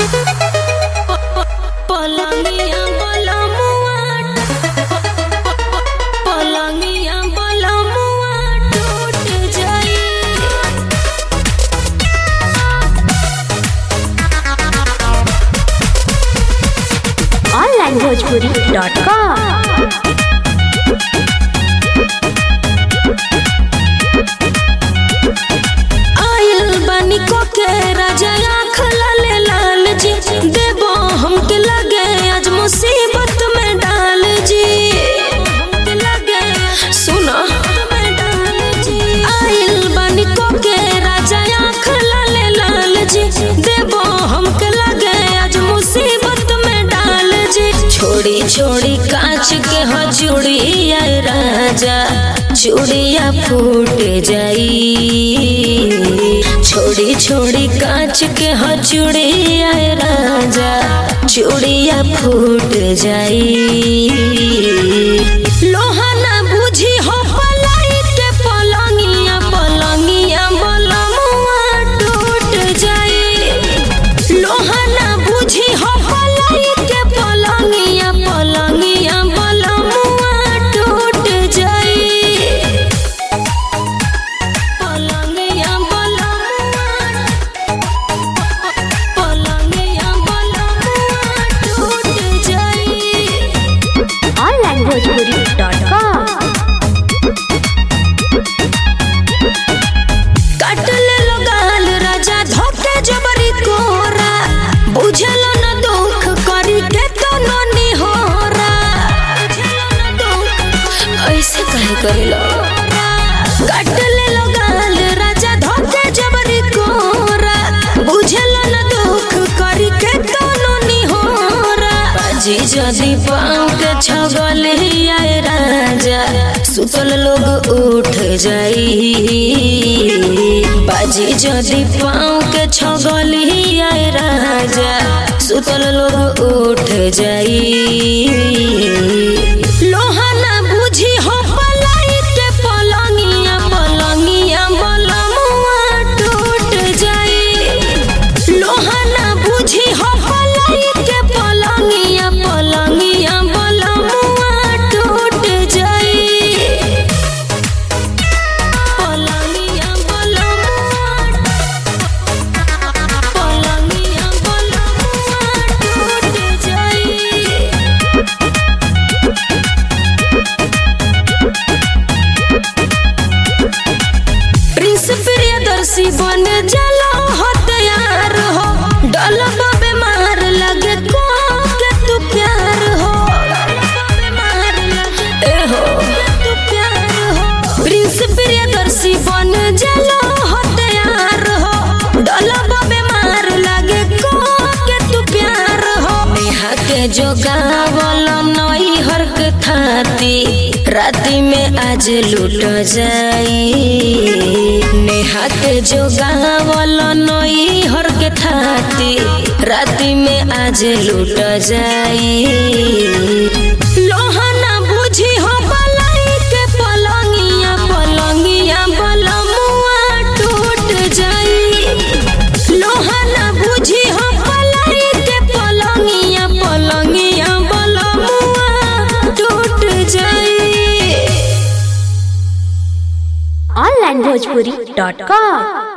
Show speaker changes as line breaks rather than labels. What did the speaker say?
पलंगिया बलमुआ पलंगिया बलमुआ टूट जाई
ऑनलाइन भोजपुरी डॉट कॉम
आयल बानी को के राजा आँख लाले लाल जी देबो हमके लगे आज मुसीबत में डाल जी हमके लगे सुनो आयल बानी को के राजा आँख लाले लाल जी देबो हमके लगे आज मुसीबत में डाल जी छोड़ी छोड़ी कांच के हो चूड़िया राजा चूड़िया फूट जाई छोड़ी छोड़ी कांच के हो चूड़िया राजा चूड़िया फूट जाई लोहा ना बुझी हो पलाई के पलंगिया पलंगिया बलमुआ टूट जाई लोहा ना बुझी हो पलाई के पलंगिया पलंगिया बलमुआ टूट जाई पलंगिया बलमुआ पलंगिया बलमुआ टूट जाई
ऑनलाइन भोजपुरी डॉट कॉम
काट ले लो गाल राजा धोके जबरी कोरा बुझल न दुख करी के तो ननी होरा बुझल न दुख ऐसे कहे करेलो काट ले लो गाल राजा धोके जबरी कोरा बुझल न दुख करी के तो ननी होरा बाजी जदी पाँव के छगल आए राजा सुतल लोग उठ जाई बाजी जदी पाँव के छगल आए राजा सुतल लोग उठ जाई लोहा ना बुझी हो पलाई के पलंगिया पलंगिया बलमुआ टूट जाई लोहा ना बुझी हो पलाई के पलंगिया पलंगिया बलमुआ टूट जाई पलंगिया बलमुआ पलंगिया बलमुआ टूट जाई प्रिंस प्रियदर्शी बन जला हो तैयार हो डलब बीमार लगे को के तू प्यार हो ए हो तू प्यार हो प्रिंस प्रियदर्शी बन जला हो तैयार हो डलब बीमार लगे को के तू प्यार हो नेहा के जो गावल नई हरक थाती राती में आज लूट जाई नेहा के जो गावल नई हर के थाती राती में आज लूट जाई लोहा ना बुझी हो पलाई के पलंगिया पलंगिया बलमुआ टूट जाई लोहा ना बुझी हो पलाई के पलंगिया पलंगिया बलमुआ टूट जाई
ऑनलाइन भोजपुरी डॉट कॉम